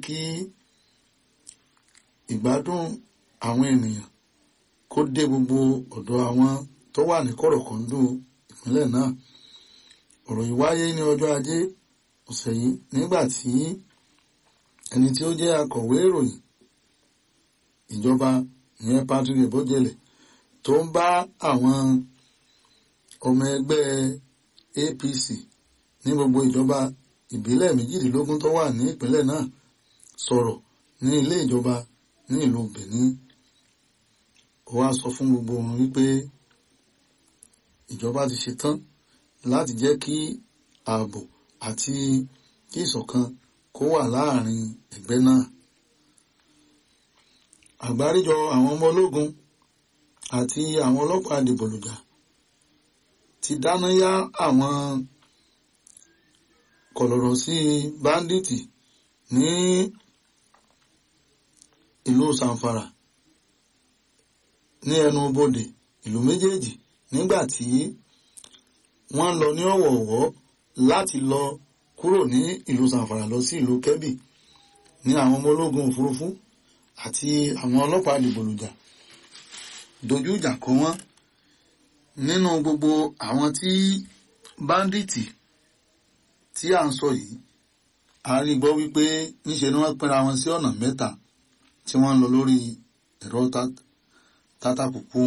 kí ìgbádùn àwọn ènìyàn kó dé gbogbo ọ̀dọ̀ àwọn tó wà ní kọ̀rọ̀kọ̀ndù ìpínlẹ̀ náà ọ̀rọ̀ yìí wáyé ní ọjọ́ ajé ọ̀sẹ̀ yìí nígbà tí ẹni tí ó jẹ́ akọ̀wé ìròyìn ìjọba ìyẹn Patrick Ebojele tó ń bá àwọn ọmọ ẹgbẹ́ APC ní gbogbo ìjọba ìbílẹ̀ méjìdínlógún tó wà ní ìpínlẹ̀ náà sọ̀rọ̀ ní ilé ìjọba ní ìlú Benin ó wá sọ fún gbogbo wọn wípé ìjọba ti ṣetán láti jẹ́ kí ààbò àti kí ìṣọ̀kan kó wà láàrin ẹgbẹ́ náà àgbáríjọ àwọn ọmọ ológun àti àwọn ọlọ́pàá dìbòlùjà ti dáná yá àwọn kọ̀lọ̀rọ̀ sí báńdíìtì ní ìlú Zamfara ní ẹnu bodè ìlú méjèèjì nígbà tí wọ́n lọ ní ọ̀wọ̀ọ̀wọ́ láti lọ kúrò ní ìlú Zamfara lọ sí ìlú Kebbi ní àwọn ọmọ ológun òfurufú àti àwọn ọlọ́pàá dìbòlùjà dojú ìjà kọ wọ́n nínú gbogbo àwọn tí báńdíìtì tí à ń sọ yìí a rí gbọ́ wípé níṣe ni wọ́n pínra wọn sí ọ̀nà mẹ́ta tí wọ́n ń lọ lórí ẹ̀rọ tátàkùkù